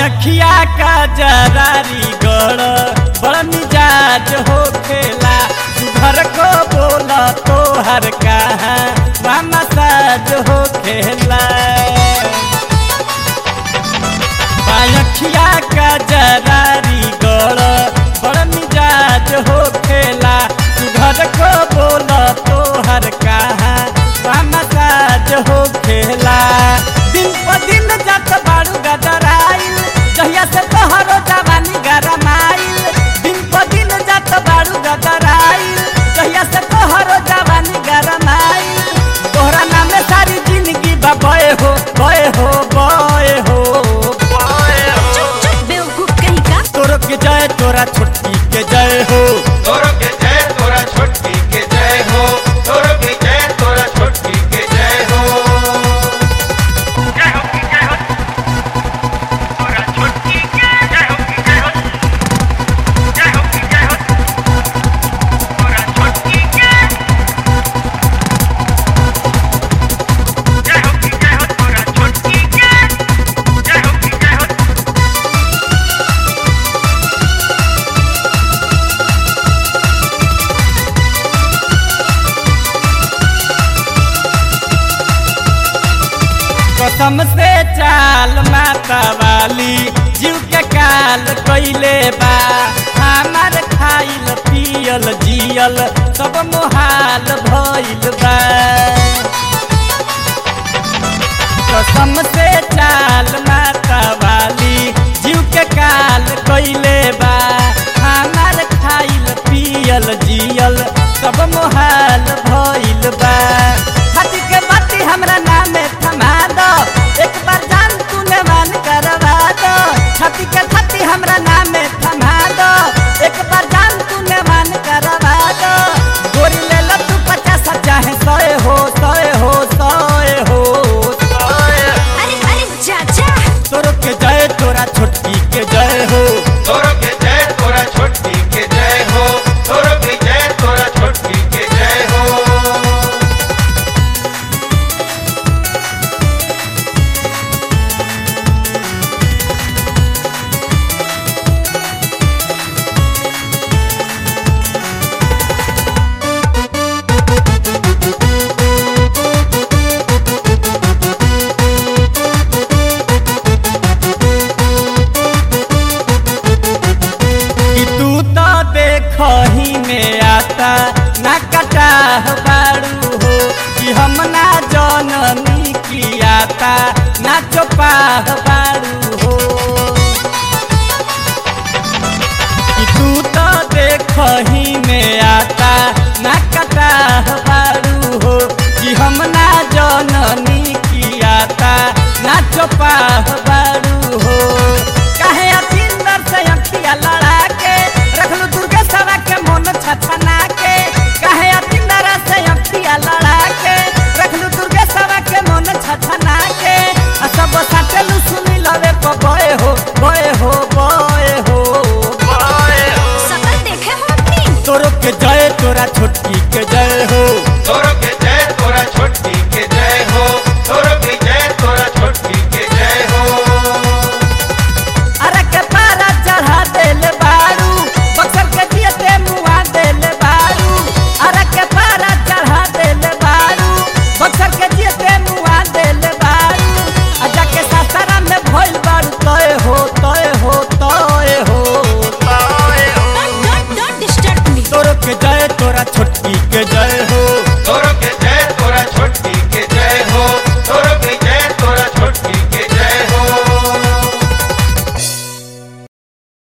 बायखिया का जरारी गड़ बड़ मिजाज हो खेला घर को बोला तो हर कहा मामा साज हो खेला बायखिया का जरारी गड़ बड़ मिजाज हो खेला घर को बोला तो हर कहा मामा साज हो खेला दिन पर दिन जात बाड़ू गदराइल जहिया से तोहरो जवानी गरमाइल दिन पर दिन जात बाड़ू गदराइल जहिया से तोहरो जवानी गरमाइल तोहरा नामे सारी जिंदगी बा बय हो बय हो बय हो बय हो चुप चुप बेवकूफ कहीं का तोरो के जय तोरा छोटकी के जय हो तोरो के जय तोरा छोटकी के जय हो तोरो के जय तोरा छोटकी के जय हो जय हो की जय हो तोरा छोटकी के जय हो की जय हो जय हो की जय हो तोरा छोटकी के जय हो की जय हो तोरा छोटकी के जय हो की जय हो कसम से चाल माता वाली जीव के काल कैले बा हमार खाइल पियल जियल सब मोहाल भइल बा कसम से चाल माता वाली जीव के काल कैले बा हमार खाइल पियल जियल सब मोहाल भइल बा हाथी के बाती हमरा नामे थमा दो एक बार जान तूने मान करवा दो छाती के छाती हमरा नामे थमा दो एक बार जान तूने मान करवा दो गोरी ले लो तू पचास चाहे सोए हो सोए हो सोए हो सोए हो। अरे अरे चाचा तोरो के जय तोरा छोटकी के जय हो तोरो के जय तोरा छोटकी के जय हो तोरो के जय तोरा छोटकी के जय हो कि तू तो देखही में आता ना कटा बाड़ू हो कि हम ना जननी की आता ना चोपाह बाड़ू हो कि तू तो देखही में आता ना कटा बाड़ू हो कि हम ना जननी की आता ना चोपाह बाड़ू हो काहे अतिंदर से अखिया लड़ा के रखलू दुर्गे सवा के मन छछना के काहे अतिंदर से अखिया लड़ा के रखलू दुर्गे सवा के मन छछना के आ सब साटलू सुनी लवे को बय हो बय हो बय हो बय हो सकल देखे हो अपनी तोरो के जय तोरा छोटकी के जय हो